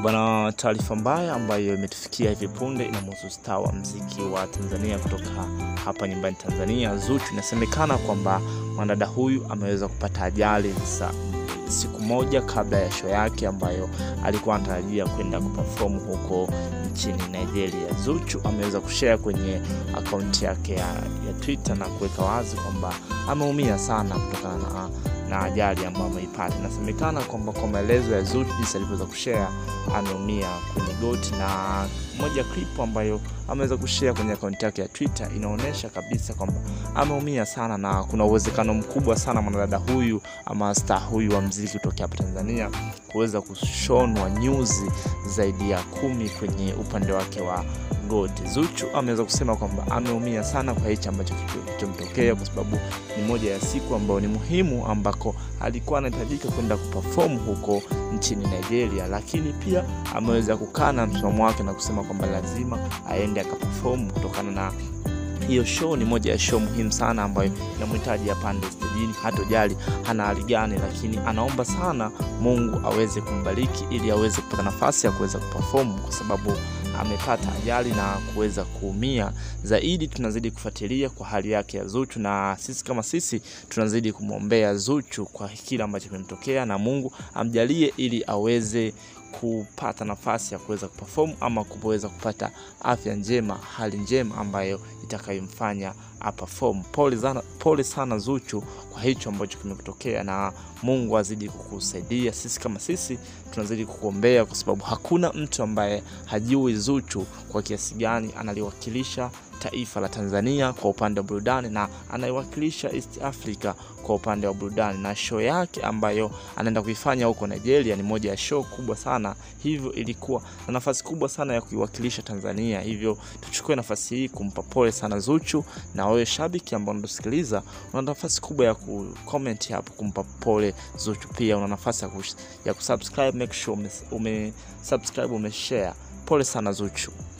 Bwana, taarifa mbaya ambayo imetufikia hivi punde inamhusu star wa mziki wa Tanzania kutoka hapa nyumbani Tanzania, Zuchu. Inasemekana kwamba mwanadada huyu ameweza kupata ajali sa siku moja kabla ya show yake ambayo alikuwa anatarajia kwenda kuperform huko nchini Nigeria. Zuchu ameweza kushare kwenye akaunti yake ya, ya Twitter na kuweka wazi kwamba ameumia sana kutokana na na ajali ambayo ameipata. Inasemekana kwamba kwa maelezo ya Zuchu jinsi alivyoweza kushare, ameumia kwenye goti, na moja ya clip ambayo ameweza kushare kwenye akaunti yake ya Twitter inaonyesha kabisa kwamba ameumia sana, na kuna uwezekano mkubwa sana mwanadada huyu ama star huyu wa mziki kutoka hapa Tanzania kuweza kushonwa nyuzi zaidi ya kumi kwenye upande wake wa goti. Zuchu ameweza kusema kwamba ameumia sana kwa hichi ambacho kilichomtokea, kwa sababu ni moja ya siku ambayo ni muhimu ambako alikuwa anahitajika kwenda kuperform huko nchini Nigeria, lakini pia ameweza kukana msimamo wake na kusema kwamba lazima aende akaperform kutokana na hiyo show ni moja ya show muhimu sana ambayo inamhitaji apande stejini, hatojali hana hali gani, lakini anaomba sana Mungu aweze kumbariki ili aweze kupata nafasi ya kuweza kuperform kwa sababu amepata ajali na kuweza kuumia zaidi. Tunazidi kufuatilia kwa hali yake ya Zuchu, na sisi kama sisi tunazidi kumwombea Zuchu kwa kile ambacho kimemtokea, na Mungu amjalie ili aweze kupata nafasi ya kuweza kuperform ama kuweza kupata afya njema, hali njema ambayo itakayomfanya aperform. Pole sana, pole sana Zuchu kwa hicho ambacho kimekutokea, na Mungu azidi kukusaidia. Sisi kama sisi tunazidi kukuombea, kwa sababu hakuna mtu ambaye hajui Zuchu kwa kiasi gani analiwakilisha taifa la Tanzania kwa upande wa burudani na anaiwakilisha East Africa kwa upande wa burudani, na show yake ambayo anaenda kuifanya huko Nigeria ni moja ya show kubwa sana, hivyo ilikuwa na nafasi kubwa sana ya kuiwakilisha Tanzania. Hivyo tuchukue nafasi hii kumpa pole sana Zuchu, na wewe shabiki ambao unatusikiliza, una nafasi kubwa ya kucomment hapo kumpa pole Zuchu. Pia una nafasi ya, kus ya kusubscribe, make sure ume, ume subscribe, ume share. Pole sana Zuchu.